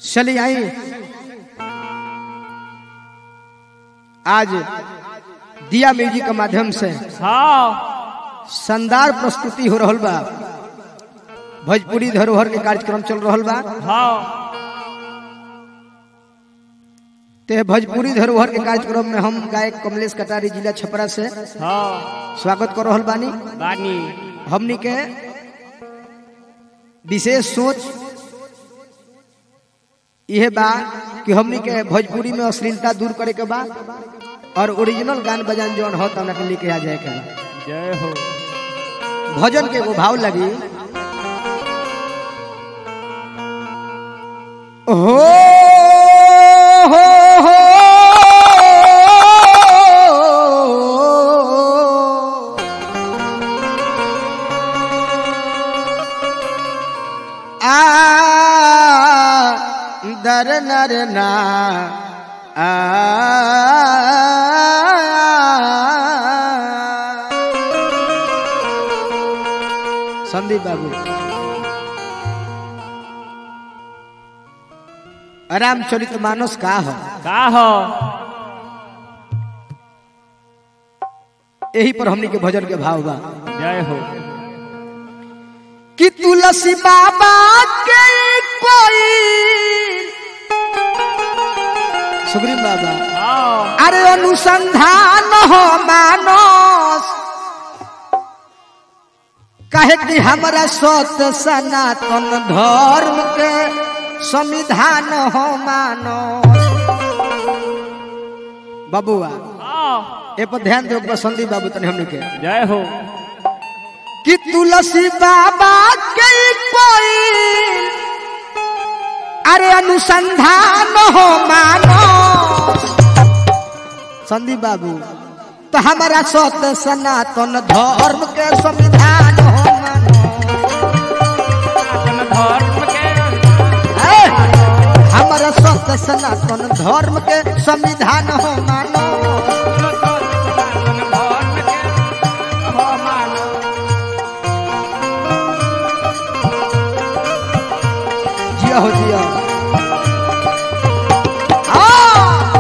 चली आई आज दिया म्यूजिक के माध्यम से हाँ शानदार प्रस्तुति हो रहल बा भोजपुरी धरोहर के कार्यक्रम चल रहल बा हाँ ते भोजपुरी धरोहर के कार्यक्रम में हम गायक कमलेश कटारी जिला छपरा से हाँ स्वागत कर रहल बानी बानी हमनी के विशेष सोच यह बा कि हमनी के भोजपुरी में अश्लीलता दूर करे के बा और ओरिजिनल गान बजान जौन हो तब के लेके आ जाए के बा जय हो भजन के एगो भाव लगी हो हो हो आ दर नर ना आ संदीप बाबू रामचरित मानस का हो का हो यही पर हमनी के भजन के भाव बा जय हो कि तुलसी बाबा के कोई सुग्रीव बाबा हाँ अरे अनुसंधान हो मानस कहे कि हमारा सत्य सनातन धर्म के संविधान हो मानो बबुआ हाँ ए पर ध्यान दो बसंती बाबू तने हमने के जय हो कि तुलसी बाबा के कोई अरे अनुसंधान हो मानो संदीप बाबू तो हमारा सत्य सनातन धर्म के संविधान हो मानो सनातन धर्म के ए, हमारा सत्य सनातन धर्म के संविधान हो मानो सनातन धर्म के हो मानो जिया हो जिया आ!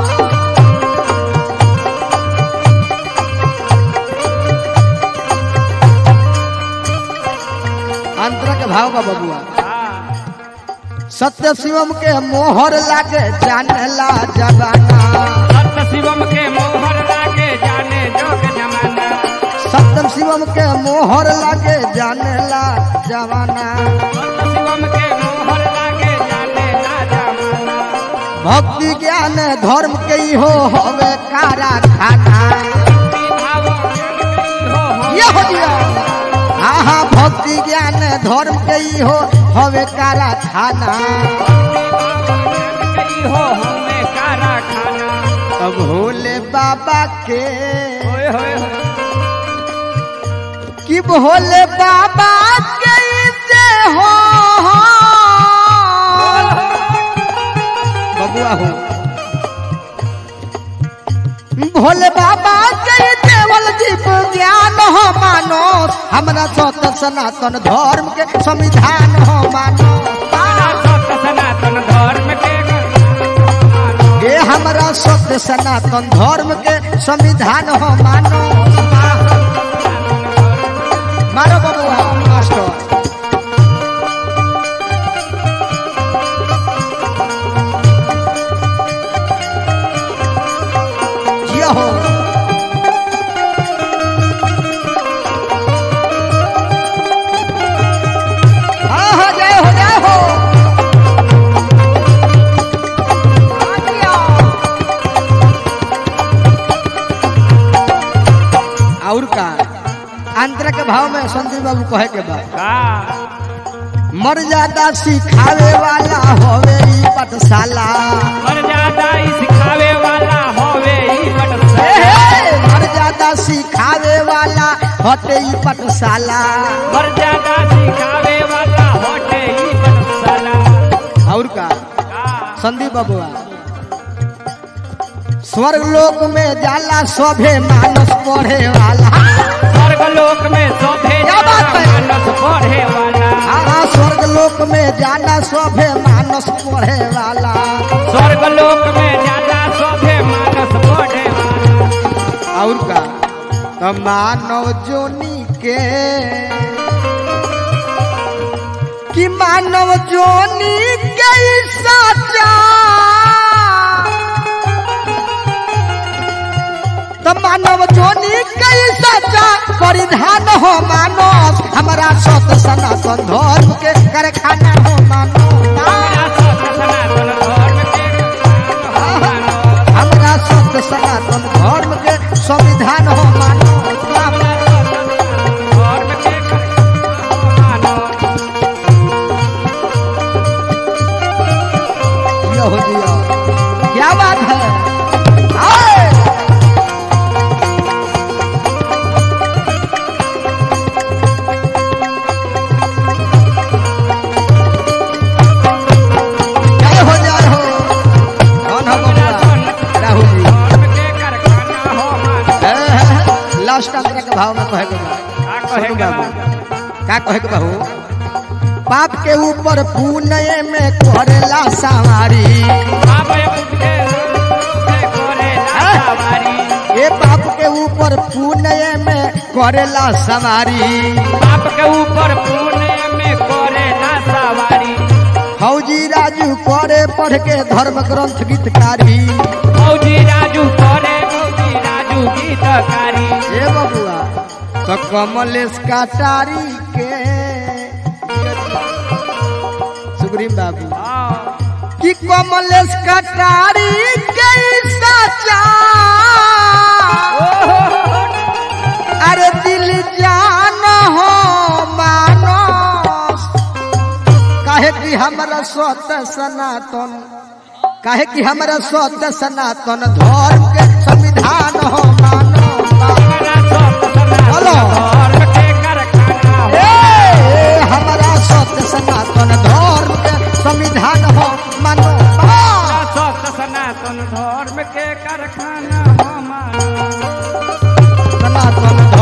अंतरा के भाव बा बबुआ हाँ सत्य शिवम के मोहर लागे जानला जबाना सत्य शिवम के मोहर लागे जाने जोग जमाना सत्यम शिवम के मोहर लागे जानला जवाना सत्य शिवम के मोहर लागे जाने ना जमाना भक्ति ज्ञान धर्म के हो हवे कारा खाना भक्ति भाव ज्ञान कई हो हो ये हो दिया हाँ हाँ भक्ति ज्ञान धर्म के हो हवे कारा खाना भक्ति भाव ज्ञान कई हो हमें कारा खाना अब भोले बाबा के होए होए होए कि भोले बाबा के से हो बबुआ हो भोले बाबा के देवल जीव ज्ञान हो मानो हमरा सत सनातन धर्म के संविधान हो मानो हमारा सत्य सनातन धर्म के ये हमरा सत्य सनातन धर्म के संविधान हो मानो मारो बबुआ मास्टर जिया हो हाँ हाँ जय हो जय हो हाँ जिया। और का अंतर के भाव में संदीप बाबू कहे के बा का मर्यादा सिखावे वाला होवे ई पाठशाला मर्यादा ही सिखावे वाला होवे ही हे पटशाला हे, मर्यादा सिखावे वाला होते ई पाठशाला मर्यादा सिखावे वाला होते ही पटशाला और का का संदीप बबुआ स्वर्ग लोक में जाला सभे मानस पढ़े वाला स्वर्ग लोक में शोभे क्या बात है? मानस पढ़े वाला हाँ स्वर्ग लोक में जाना सभे मानस पढ़े वाला स्वर्ग लोक में ज्यादा सभे मानस बढ़े और का तो मानव जोनी के कि मानव जोनी के सचा तो मानव जोनी के सचा परिधान हो मानस हमारा सत सनातन धर्म के कारखाना हो मानस हमारा सत सनातन धर्म के हो मानस हमारा सत सनातन धर्म के संविधान हो मानस हमारा सत सनातन धर्म के हो मानस जियो हो जियो क्या बात है आए! जय हो जय हो कौन हो हमारा बबुआ? सत राहुल जी धर्म के कारखाना हो मानस लास्ट अंतर के भाव में कहे के बा। का कहे सुनू के बाबू बा? का कहे के बहू पाप के ऊपर पुण्य में करेला सवारी बाबा बुझे से करे लावारी ए पाप के ऊपर पुण्य में करेला सवारी बाप के ऊपर पुण्य में करे ना सवारी फौजी राजू करे पढ़ के धर्म ग्रंथ गीतकारी मौजी राजू करे मौजी राजू गीतकारी ए बबुआ तो कमलेश कटारी के सुग्रीम बाबू हाँ, कि कमलेश कटारी के सचा अरे दिल जान हो मानस काहे कि हमरा स्वत सनातन काहे कि हमरा स्वत सनातन धर्म के संविधान हो मानस हमारा सब सनातन बोलो। धर्म के कारखाना हो। ए, हमारा सत्य सनातन धर्म के संविधान हो मानो हमारा सब सनातन धर्म के कारखाना हो मानो सनातन